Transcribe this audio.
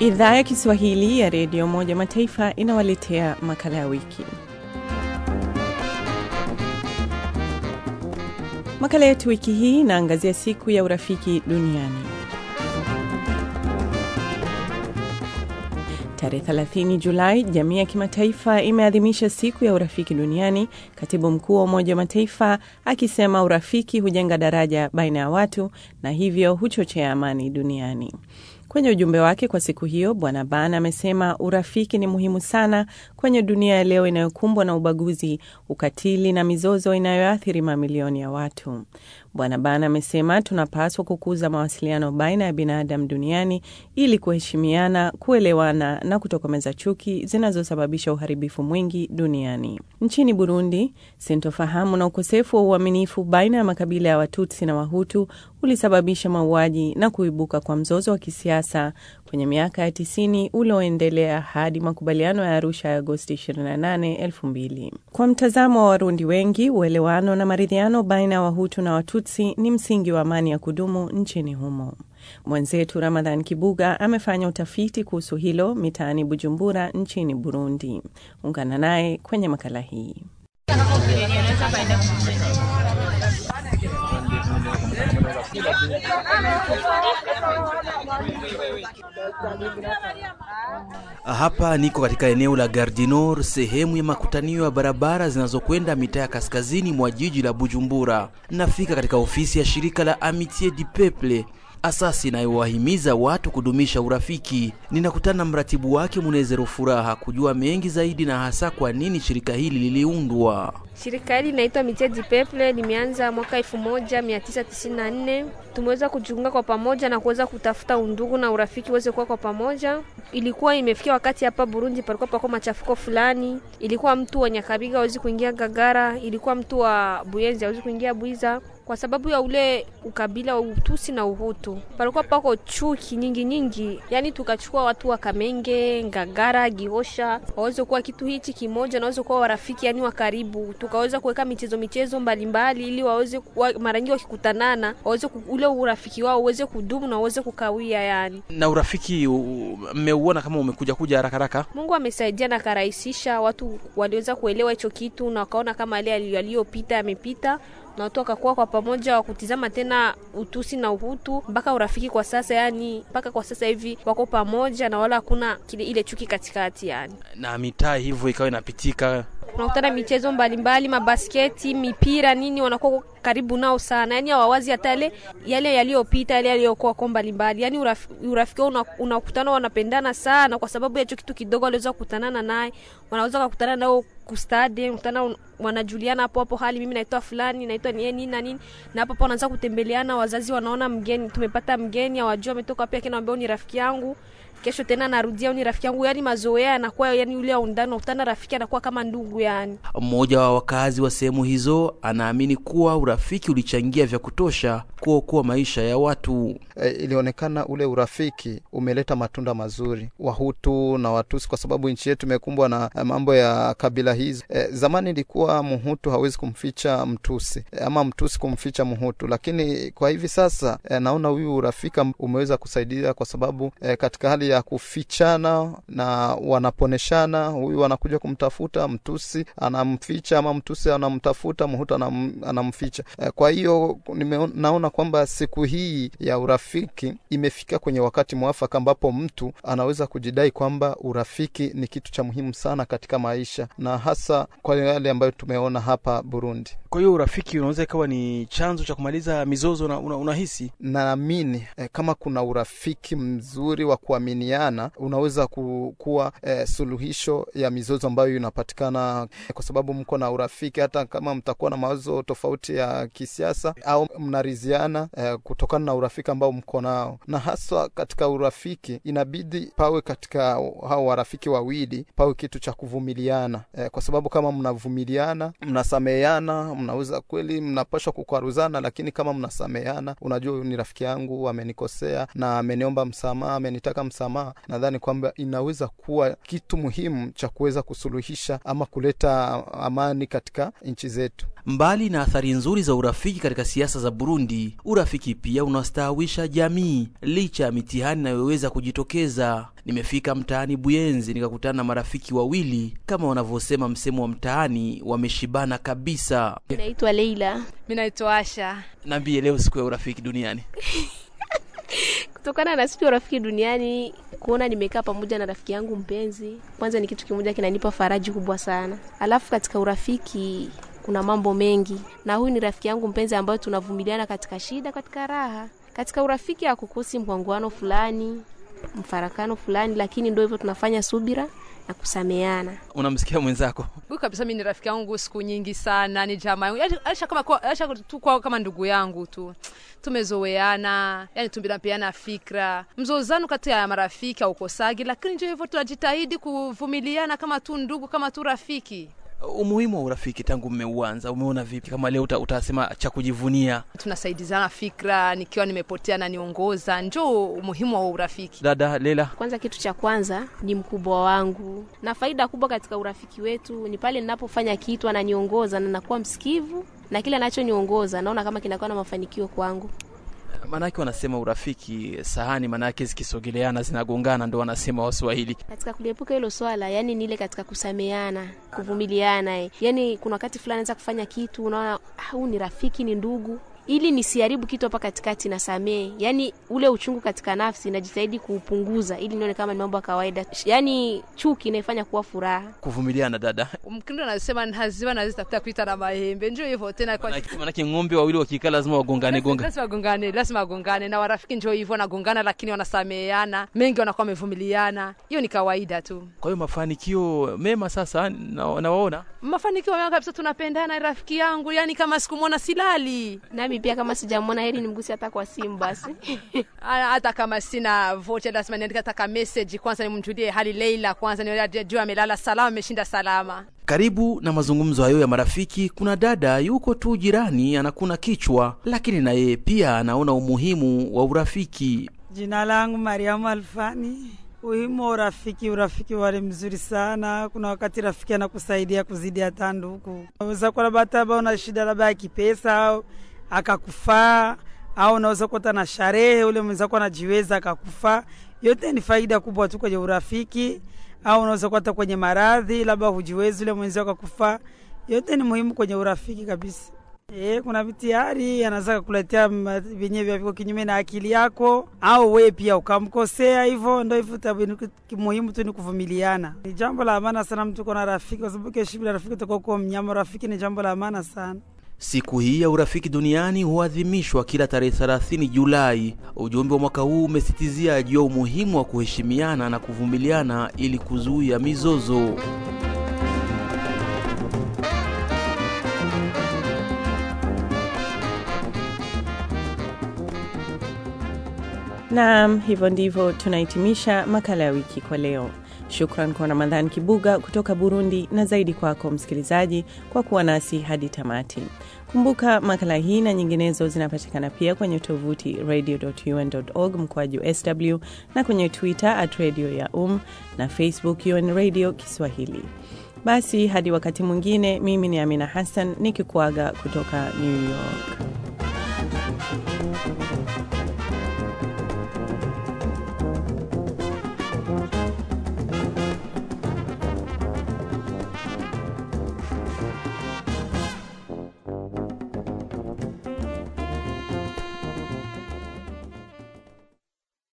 Idhaa ya Kiswahili ya Redio Umoja Mataifa inawaletea makala ya wiki. Makala yetu wiki hii inaangazia siku ya urafiki duniani. Tarehe 30 Julai, jamii ya kimataifa imeadhimisha siku ya urafiki duniani, katibu mkuu wa Umoja wa Mataifa akisema urafiki hujenga daraja baina ya watu na hivyo huchochea amani duniani. Kwenye ujumbe wake kwa siku hiyo, Bwana Ban amesema urafiki ni muhimu sana kwenye dunia ya leo inayokumbwa na ubaguzi, ukatili na mizozo inayoathiri mamilioni ya watu. Bwana Ban amesema tunapaswa kukuza mawasiliano baina ya binadamu duniani ili kuheshimiana, kuelewana na kutokomeza chuki zinazosababisha uharibifu mwingi duniani. Nchini Burundi, sintofahamu na ukosefu wa uaminifu baina ya makabila ya Watutsi na Wahutu ulisababisha mauaji na kuibuka kwa mzozo wa kisiasa kwenye miaka ya tisini ulioendelea hadi makubaliano ya Arusha ya Agosti 28, 2000. Kwa mtazamo wa Warundi wengi, uelewano na maridhiano baina ya Wahutu na Watutsi ni msingi wa amani ya kudumu nchini humo. Mwenzetu Ramadhan Kibuga amefanya utafiti kuhusu hilo mitaani Bujumbura nchini Burundi. Ungana naye kwenye makala hii. Hapa niko katika eneo la Gare du Nord, sehemu ya makutanio ya barabara zinazokwenda mitaa ya kaskazini mwa jiji la Bujumbura. Nafika katika ofisi ya shirika la Amitié du Peuple, asasi inayowahimiza watu kudumisha urafiki. Ninakutana na mratibu wake Munezero Furaha kujua mengi zaidi na hasa kwa nini shirika hili liliundwa. Shirika hili linaitwa Amitié du Peuple, limeanza mwaka 1994. Tumeweza kujiunga kwa pamoja na kuweza kutafuta undugu na urafiki uweze kuwa kwa pamoja. Ilikuwa imefikia wakati hapa Burundi palikuwa pako machafuko fulani, ilikuwa mtu wa Nyakabiga hawezi kuingia Gagara, ilikuwa mtu wa Buyenzi hawezi kuingia Bwiza kwa sababu ya ule ukabila wa Utusi na Uhutu, palikuwa pako chuki nyingi nyingi. Yani tukachukua watu wa Kamenge, Ngagara, Gihosha waweze kuwa kitu hichi kimoja na waweze kuwa warafiki, yani wa karibu. Tukaweza kuweka michezo michezo mbalimbali ili waweze mara nyingi wakikutanana waweze ule urafiki wao uweze kudumu na uweze kukawia. Yani na urafiki mmeuona kama umekuja kuja haraka haraka. Mungu amesaidia na karahisisha, watu waliweza kuelewa hicho kitu na wakaona kama yale yaliyopita yamepita na watu wakakuwa kwa pamoja wakutizama tena utusi na uhutu mpaka urafiki kwa sasa, yani mpaka kwa sasa hivi wako pamoja na wala hakuna kile ile chuki katikati, yani na mitaa hivyo ikawa inapitika unakutana michezo mbalimbali, mabasketi, mipira, nini, wanakuwa karibu nao sana, yani hawawazi hata yale yale yaliyopita, yale yaliyokuwa kwa mbalimbali, yani urafiki, urafiki wao unakutana, wanapendana sana kwa sababu ya hicho kitu kidogo waliweza kukutanana naye, wanaweza kukutana nao kustadi, kukutana, wanajuliana hapo hapo, hali mimi naitwa fulani, naitwa ni nini na nini, na hapo hapo wanaanza kutembeleana. Wazazi wanaona mgeni, tumepata mgeni, hawajua ametoka wapi, lakini anambia ni rafiki yangu kesho tena narudia ni rafiki yangu, yani mazoea yanakuwa yani ule undani unakutana rafiki anakuwa kama ndugu yani. Mmoja wa wakazi wa sehemu hizo anaamini kuwa urafiki ulichangia vya kutosha kuokoa maisha ya watu. E, ilionekana ule urafiki umeleta matunda mazuri Wahutu na Watusi, kwa sababu nchi yetu imekumbwa na mambo ya kabila hizi. E, zamani ilikuwa Mhutu hawezi kumficha Mtusi e, ama Mtusi kumficha Mhutu, lakini kwa hivi sasa e, naona huyu urafiki umeweza kusaidia kwa sababu e, katika hali ya kufichana na wanaponeshana, huyu anakuja kumtafuta Mtusi anamficha, ama Mtusi anamtafuta Mhutu anam, anamficha. E, kwa hiyo naona kwamba siku hii ya urafiki imefika kwenye wakati mwafaka ambapo mtu anaweza kujidai kwamba urafiki ni kitu cha muhimu sana katika maisha na hasa kwa yale ambayo tumeona hapa Burundi. Kwa hiyo urafiki unaweza ikawa ni chanzo cha kumaliza mizozo na una, unahisi naamini eh, kama kuna urafiki mzuri wa kuaminiana unaweza kuwa eh, suluhisho ya mizozo ambayo inapatikana eh, kwa sababu mko na urafiki, hata kama mtakuwa na mawazo tofauti ya kisiasa au mnariziana eh, kutokana na urafiki ambao mko nao, na haswa katika urafiki inabidi pawe katika hao warafiki wawili pawe kitu cha kuvumiliana eh, kwa sababu kama mnavumiliana, mnasameheana, mnaweza kweli, mnapashwa kukwaruzana, lakini kama mnasameheana, unajua huyu ni rafiki yangu, amenikosea na ameniomba msamaha, amenitaka msamaha msamaha, nadhani kwamba inaweza kuwa kitu muhimu cha kuweza kusuluhisha ama kuleta amani katika nchi zetu. Mbali na athari nzuri za urafiki katika siasa za Burundi, urafiki pia unastawisha jamii licha ya mitihani inayoweza kujitokeza. Nimefika mtaani Buyenzi nikakutana na marafiki wawili, kama wanavyosema msemo wa mtaani, wameshibana kabisa. Naitwa Leila. Mi naitwa Asha. Naambie, leo siku ya urafiki duniani. Kutokana na siku ya urafiki duniani, kuona nimekaa pamoja na rafiki yangu mpenzi, kwanza ni kitu kimoja kinanipa faraji kubwa sana. Alafu katika urafiki kuna mambo mengi, na huyu ni rafiki yangu mpenzi ambayo tunavumiliana katika shida, katika raha. Katika urafiki hakukosi mkwangwano fulani, mfarakano fulani, lakini ndio hivyo, tunafanya subira na kusameana. Unamsikia mwenzako? Huyu kabisa mi ni rafiki yangu siku nyingi sana, ni jamaa yangu, Yaani, Asha kama kwa, Asha tu kwao kama ndugu yangu tu, tumezoeana, yani tunapeana fikra. Mzozano kati ya marafiki haukosagi, lakini ndio hivyo, tunajitahidi kuvumiliana kama tu ndugu, kama tu rafiki. Umuhimu wa urafiki tangu mmeuanza, umeona vipi? Kama leo uta, utasema cha kujivunia. Tunasaidizana fikra, nikiwa nimepotea na niongoza, njo umuhimu wa urafiki. Dada Lela, Kwanza, kitu cha kwanza ni mkubwa wangu, na faida kubwa katika urafiki wetu ni pale ninapofanya kitu ananiongoza na nakuwa msikivu, na kile anachoniongoza naona kama kinakuwa na mafanikio kwangu. maanake wanasema urafiki sahani, maanake zikisogeleana zinagongana, ndo wanasema Waswahili. Katika kuliepuka hilo swala, yani ni ile katika kusameana, kuvumiliana. eh. Yani kuna wakati fulani naweza kufanya kitu, unaona "Ah, huyu ni rafiki, ni ndugu, ili nisiharibu kitu hapa katikati, nasamee. Yani ule uchungu katika nafsi najitahidi kuupunguza, ili nione kama ni mambo ya kawaida. Yani chuki inaifanya kuwa furaha. Kuvumiliana dada, Mkindo anasema haziwa nazitafuta kuita na mahembe, njo hivyo tena kwa Maanake- maanake ng'ombe wawili wakikaa lazima wagongane gonga. lazima wagongane, lazima wagongane na warafiki, njo hivyo wanagongana, lakini wanasameheana, mengi wanakuwa wamevumiliana. Hiyo ni kawaida tu. Kwa hiyo mafanikio mema sasa na- nawaona Mafanikio mema kabisa, tunapendana rafiki yangu, yani kama sikumwona silali Nami pia kama sijamwona, heri nimgusi hata kwa simu basi. Ah, hata kama sina vocha lazima niandike hata ka message kwanza, nimjulie hali Leila kwanza, niajue amelala salama, ameshinda salama. Karibu na mazungumzo hayo ya marafiki, kuna dada yuko tu jirani anakuna kichwa, lakini na yeye pia anaona umuhimu wa urafiki. Jina langu Mariamu Alfani. Umuhimu wa urafiki, urafiki wale mzuri sana. Kuna wakati rafiki anakusaidia kuzidi hata ndugu. Unaweza kuwa labda hata labda una shida labda ya kipesa au akakufaa, au unaweza kuwa hata na sharehe, ule mwenzako anajiweza akakufaa. Yote ni faida kubwa tu kwenye urafiki, au unaweza kuwa hata kwenye maradhi, labda hujiwezi, ule mwenzako akakufaa. Yote ni muhimu kwenye urafiki kabisa. E, kuna vitihari anaweza kukuletea ma- vyenyewe vya viko kinyume na akili yako, au wewe pia ukamkosea. Hivyo ndo hivyo, tabu- ni kitu muhimu tu ni kuvumiliana. Ni jambo la maana sana mtu kuwa na rafiki, kwa sababu kesho bila rafiki utakuwa kuwa mnyama. Rafiki ni jambo la maana sana. Siku hii ya urafiki duniani huadhimishwa kila tarehe 30 Julai. Ujumbe wa mwaka huu umesitizia juu ya umuhimu wa kuheshimiana na kuvumiliana ili kuzuia mizozo. Naam, hivyo ndivyo tunahitimisha makala ya wiki kwa leo. Shukran kwa Ramadhan Kibuga kutoka Burundi, na zaidi kwako msikilizaji kwa kuwa nasi hadi tamati. Kumbuka makala hii na nyinginezo zinapatikana pia kwenye tovuti radio.un.org mkoaju sw na kwenye Twitter at radio ya um na Facebook UN Radio Kiswahili. Basi hadi wakati mwingine, mimi ni Amina Hassan nikikuaga kutoka New York.